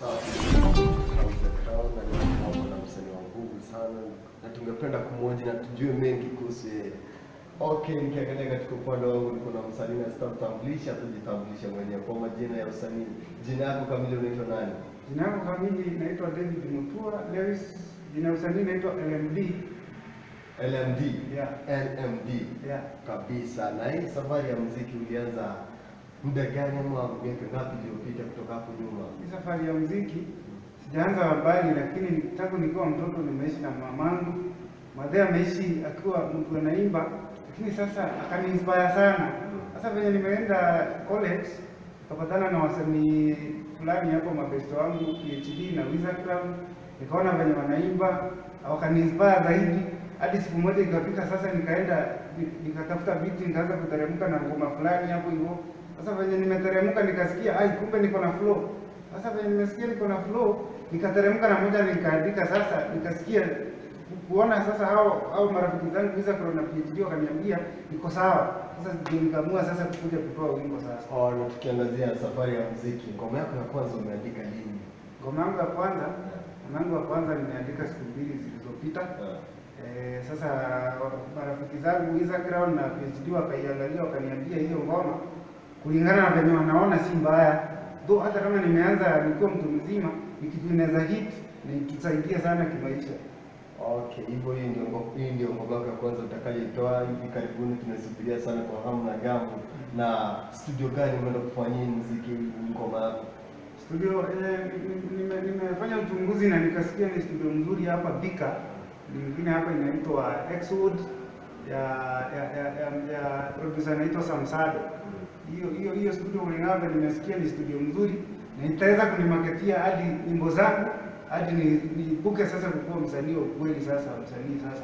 na msanii wa nguvu sana na tungependa kumwoji na tujue mengi kuhusu yeye. Okay, nikiangalia katika upande wangu niko na msanii na sitamtambulisha, tujitambulishe mwenyewe kwa majina ya usanii. Jina yako kamili unaitwa nani? Jina yangu kamili naitwa David Mutua Lewis. Jina ya usanii naitwa LMD. LMD. Yeah. LMD. Yeah. Kabisa. Na hii safari ya muziki ulianza muda gani ama miaka ngapi iliyopita kutoka hapo nyuma? Hii safari ya muziki sijaanza mbali, lakini tangu nikiwa mtoto nimeishi na mamangu. Madhe ameishi akiwa mtu anaimba, lakini sasa akaniinspire sana. Sasa venye nimeenda college nikapatana na wasanii fulani hapo, mabesto wangu PhD na Wizardcraft, nikaona venye wanaimba wakaniinspire zaidi, hadi siku moja ikafika sasa, nikaenda ni- nikatafuta biti, nikaanza kuteremka na ngoma fulani hapo hivyo. Sasa venye nimeteremka nikasikia, ai, kumbe niko na flow. Sasa venye nimesikia niko na flow, nikateremka na moja nikaandika. Sasa nikasikia kuona sasa hao hao marafiki zangu Visa Corona PhD wakaniambia niko sawa. Sasa ndio nikaamua sasa kukuja kutoa wimbo sasa. Oh, na tukiangazia safari ya muziki, ngoma yako ya kwanza umeandika lini? Ngoma yangu ya kwanza, ngoma yangu ya kwanza nimeandika siku mbili zilizopita. Ah. Eh, sasa marafiki zangu Instagram na PhD wakaiangalia wakaniambia hiyo ngoma kulingana na venye wanaona si mbaya. Though hata kama nimeanza nikiwa mtu mzima, ni kitu inaweza hit na itusaidia sana kimaisha. Okay, hivyo hii ndio ngo- hii ndio ngoma yako ya kwanza utakayoitoa hivi karibuni. Tunasubiria sana kwa hamu na gamu. Na studio gani umeenda kufanyia hii muziki ngoma yako? Studio eh, ni- nime- nimefanya uchunguzi na nikasikia ni studio nzuri hapa Thika. Nyingine hapa inaitwa Xwood ya ya ya, ya, ya producer anaitwa Samsado. Hiyo hiyo hiyo studio kulingana nimesikia ni studio nzuri na itaweza kunimaketia hadi nyimbo zangu hadi ni nibuke sasa kukuwa msanii wa kweli sasa msanii sasa.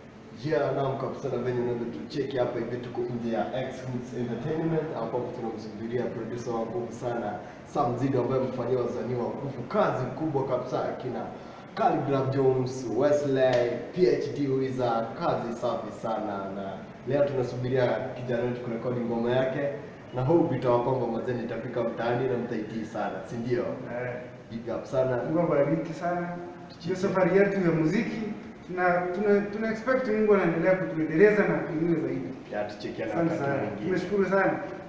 Yeah, naam kabisa na venye unavyotucheki hapa hivi tuko nje ya X Hoods Entertainment ambapo tunamsubiria producer wa nguvu sana Sam Zido ambaye amefanyia wasanii wa nguvu kazi kubwa kabisa akina Khaligraph Jones, Wesley, PhD Wizard, kazi safi sana na leo tunasubiria kijana wetu kurekodi ngoma yake na hope itawa kwamba mazeni itafika mtaani na mtaitii sana, si ndio? Eh, Big up sana. Mungu abariki sana. Hiyo safari yetu ya muziki tuna tuna, tuna expect Mungu anaendelea kutuendeleza na kuinua zaidi. Ya tuchekiana Asante wakati sana. mwingine. Tumeshukuru sana.